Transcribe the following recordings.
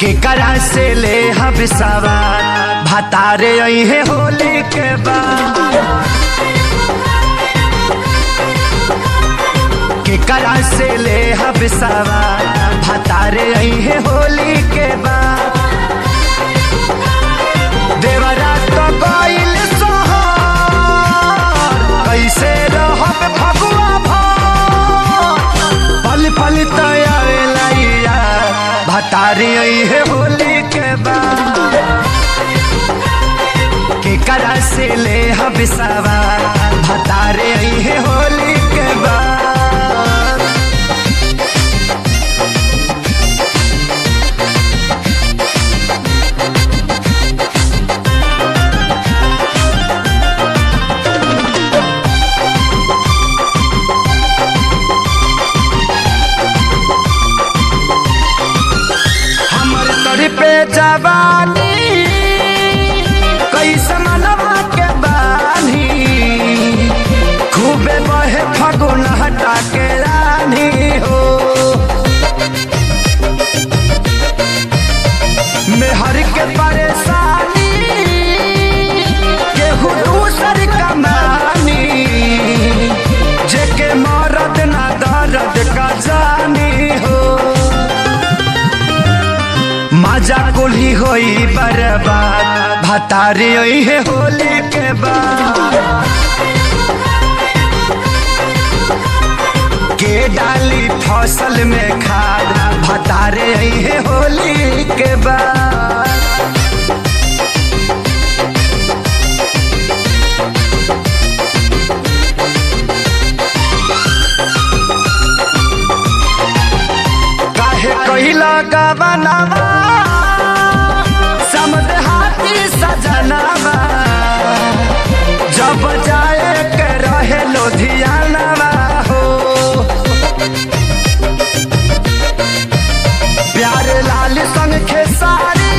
केकरा से ले हम सवार भतारे अहे होली के बाद केकरा से ले हम सवार भतारे अहे होली के बाद देवरा तो गइल सोहर कैसे रहब फगुआ भर पल पल तयावेला यार भतारी है होली के बाद केकरा से ले हम सवार भतारे है होली के बाद हमर तोरी पे जवानी कैसे मनवा के बानी खूबे बहे फगुन हटा के रानी हो मेहर के परेशानी केहू दूसर कमानी जेके मरद ना दर्द का जानी हो मजा कुली होई बर्बाद भतारी होई है होली के बाद के डाली फसल में खाद भतारे होई है होली के बाद काहे कहिला गवनावा समद हाथी सजनावा जब जाए के रहे लोधियानावा हो प्यार लाल संग खेसारी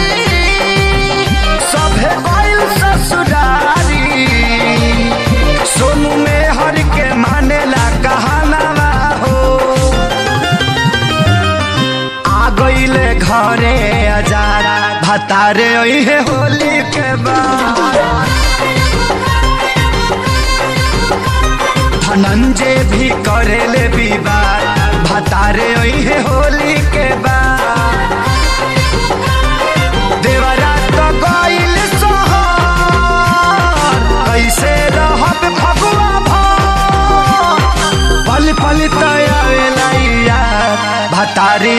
सभे गइल ससुरारी सोनू में हर के मानेला कहानावा हो आ गईले घरे अजारा भतारे है होली के बाद धनंजय भी करेले विवाद भतारे है होली के बाद देवरा तो गइल सोहर कैसे रहब फगुआ भर पल पल तयावेला यार भतारी